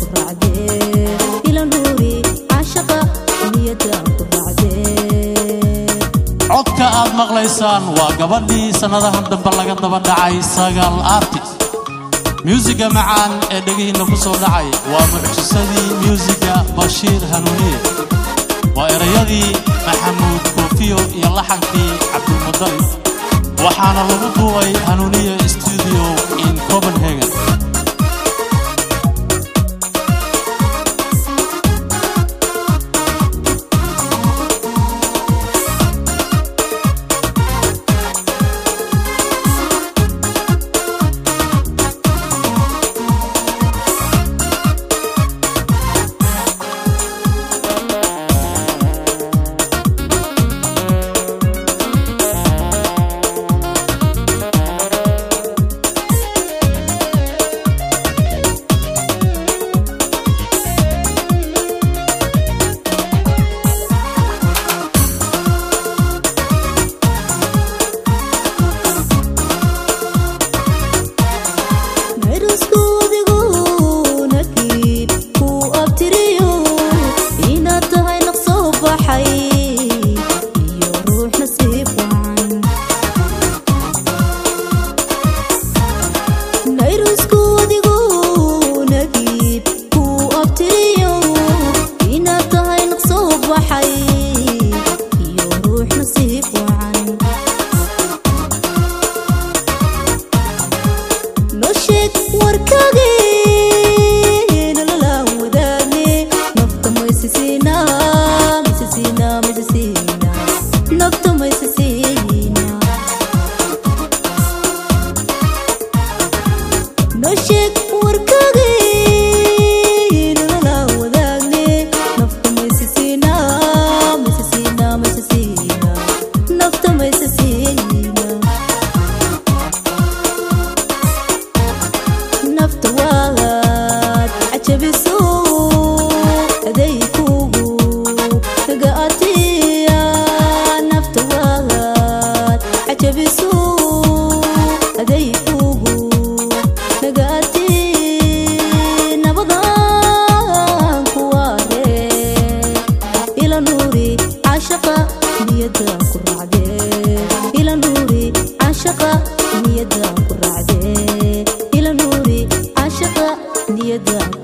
ku raacdee ila nuuri caashaqa niyadaan ku raacdee codka aad maqlaysaan waa gabadhii sannadahan dambe laga daba dhacay sagaal artist myuusiga macaan ee dhegihiinna ku soo dhacay waa mucjisadii myuusiga bashiir hanuuniye waa erayadii maxamuud koofiyo iyo laxankii cabdilmudalib waxaana lagu duubay hanuuniye stuudio in copenhagen nayraskuudigu nakiib kuu abtiriyo inaad tahay naqsoo baxay iyo ruux nasiib wacan nayraskuudigu nakiib kuu abtiriyo inaad tahay naqsoo baxay iyo ruux nasiib wacan noo sheeg warkaagii nololaan wadaagne nafta maysisiina maysisiina maysisiina nafta maysisiina noo sheeg warkaagii nololaan wadaagne nafta maysisiina maysisiina maysisiina nafta maysisiina nafta waad cajabiso aday kugu gaatiya nafta waad cajabiso aday kugu gaati nabadan kuwaare ila nuuri caashaqa niyada ku raacdee ila nuuri caashaqa niyada ku raacdee ila nuuri caashaqa niyada